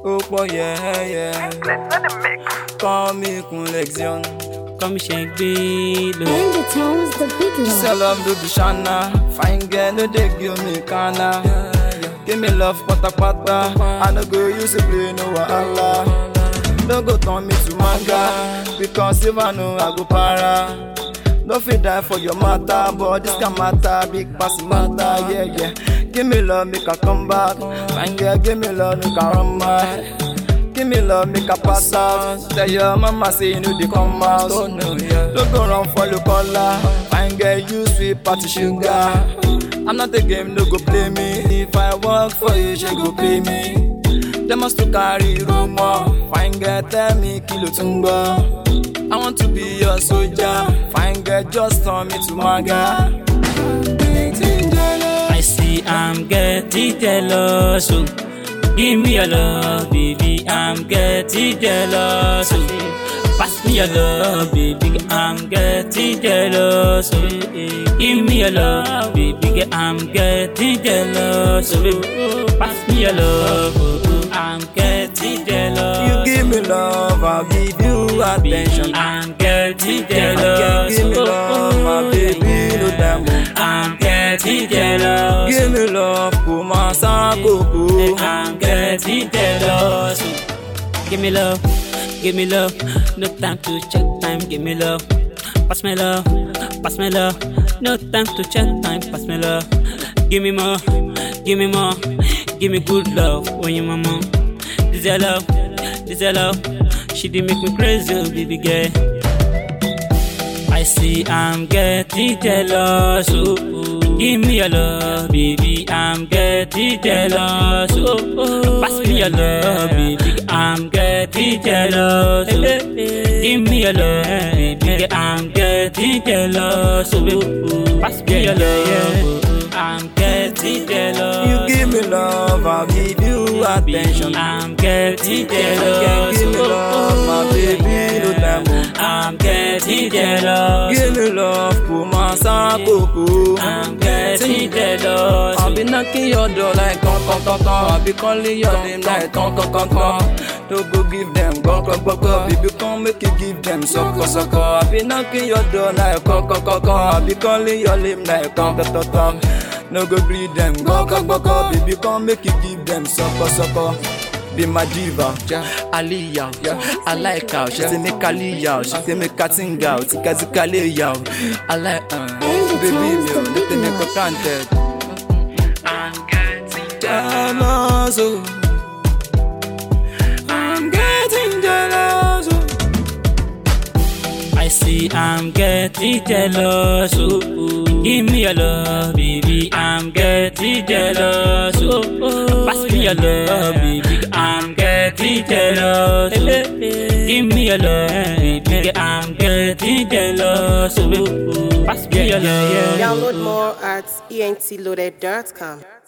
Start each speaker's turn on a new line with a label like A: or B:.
A: ó pọ̀ yẹ́yẹ́. Call me Kunlexion.
B: Come ṣe gbé lò.
C: Bring the tones, the big love.
A: Sell love no be shana. Fine girl no dey give me kana. Give me love patapata. I no go use to play no wahala. No go turn me to manga. Because if I know I go para. No fit die for your matter, but this can matter, big pass matter, yeah, yeah. Give me love, make I come back. Fine girl, give me love, make I run mad. Give me love, make I pass out. Tell your mama say you know they come out. Oh no, yeah. Don't go run for the collar. Fine girl, you sweet party sugar. I'm not a game, no go play me. If I work for you, she go pay me. They must to carry rumor. Fine girl, tell me kilo tumbo. I want to be your soldier. Fine girl, just turn me to maga.
B: I see I'm getting jealous. Oh. Give me your love, baby. I'm getting jealous. Oh. Pass me your love, baby. I'm getting jealous. Oh. Give me your love, baby. I'm getting jealous. Oh. Pass me your love, oh. oh. I'm getting jealous.
A: You give me love, I'll give you attention.
B: I'm getting
A: Girl,
B: jealous.
A: give me
B: oh,
A: love, my
B: oh,
A: baby, no time.
B: I'm getting jealous.
A: Give me love, kuma sa koko.
B: I'm getting jealous. Give me love, give me love. No time to check time. Give me love. Pass me love, pass me love. No time to check time. Pass me love. Give me more, give me more. Give me good love when you mama. This your love, this your love. She did make me crazy, oh, baby girl. I see I'm getting jealous. Oh, oh. Give me your love, baby. I'm getting jealous. Oh, oh. Pass me your love, baby. I'm getting jealous. Oh. Give me your love, baby. I'm getting jealous. Oh, oh. Pass me your love. Oh, oh. I'm getting jealous.
A: You give me love, I'll give you attention.
B: I'm getting
A: Girl,
B: jealous.
A: give me love, my baby, no time.
B: I'm getting jealous.
A: Give me love, kuma sa koko.
B: I'm getting jealous.
A: I'll be knocking your door like con con con con. I'll be calling your name like con con con con. Don't go give them go go go go. Baby, come make you give them sucker sucker. I'll be knocking your door like con con con con. I'll be calling your name like con con con con. No go greet them go go go go. Baby, come make you give them sucker sucker. Be my diva, yeah. Aliyah, yeah. I like how she say make Aliyah, she say make Katinga, out, Tika Zika Leya. I like, uh, baby, me, oh, let me make a contact. I'm getting jealous. Oh. I'm getting jealous. Oh.
B: I see I'm getting jealous. Oh, oh. Give me your love, baby. I'm getting jealous. Oh, oh. Pass me your love, baby. I'm getting jealous. Oh. Give me your love, baby. I'm getting jealous. Oh, oh. Pass me your love.
D: Download more at entloaded.com.